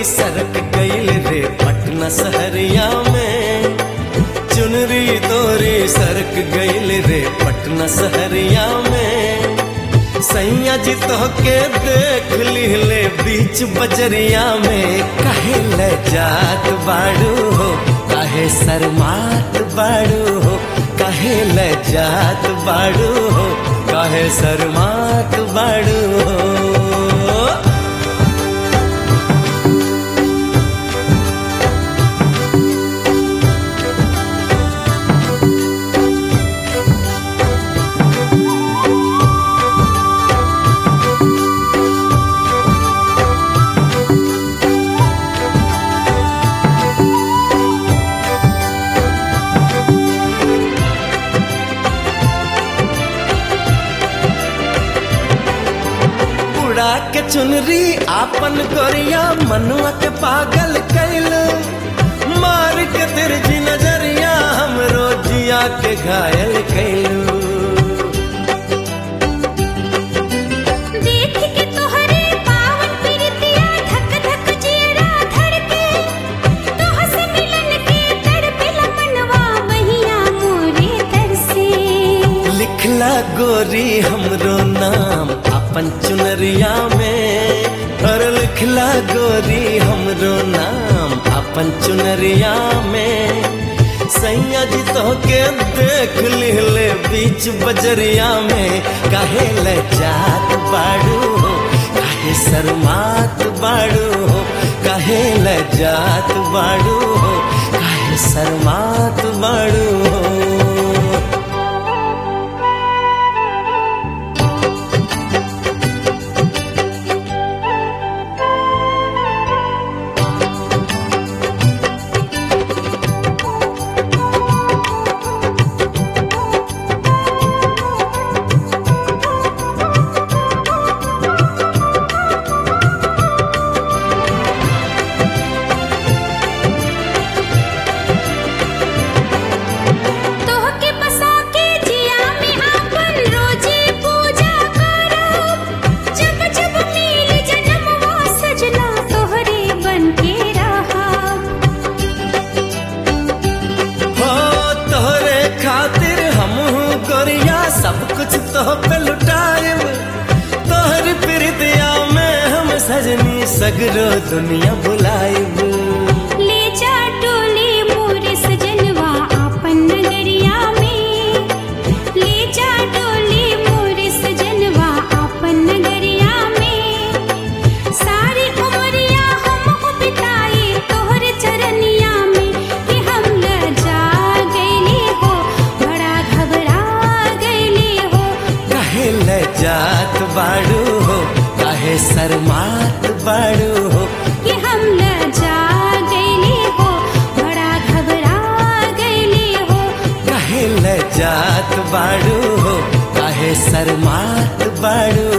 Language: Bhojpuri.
सरक गईल रे पटना सहरिया में चुनरी तोरी सरक गईल रे पटना सहरिया में सैया जी तो के देख लिहले बीच बजरिया में कहे ले जात बाड़ू हो कहे शर्मात बाड़ू हो कहे ले जात बाड़ू हो कहे शर्मात बाड़ू हो उड़ा के चुनरी आपन गोरिया मनुआ के पागल कैल मार के तिरछी नजरिया हमरो जिया के घायल कैलू देख के तोहरे पावन प्रीतिया धक धक जियरा धड़के तोह से मिलन के तड़पेला मनवा बहिया मोरे तरसे लिखला गोरी हमरो नाम अपन चुनरिया में और लिखला गोरी हमरो नाम अपन चुनरिया में सैया जी तो के देख लिहले बीच बजरिया में काहे ले जात बाड़ू हो काहे शर्मात बाड़ू हो काहे ले जात बाड़ू हो काहे शर्मात बाड़ू हो तोह के बसा के जिया में आपन रोजे पूजा करब जब जब मिल जन्मवा सजना तोहरे बन के रहब हो तोहरे खातिर हम गोरिया सब कुछ तो पे लुटाएब तोहर प्रीतिया में हम सजनी सगरो दुनिया बुलाएब ले जा टोले मोरे सजनवा आपन नगरिया में ले जा टोले मोरे सजनवा आपन नगरिया में सारी उमरिया हम बिताए तोहर चरनिया में कि हम ल जा गईले हो बड़ा घबरा गईले हो काहे ले जात बाड़ू हो काहे शर्मात बाड़ू हो कि हम ल जा गईले हो बड़ा घबरा गईले हो काहे ले जात बाड़ू हो काहे शर्मात बाड़ू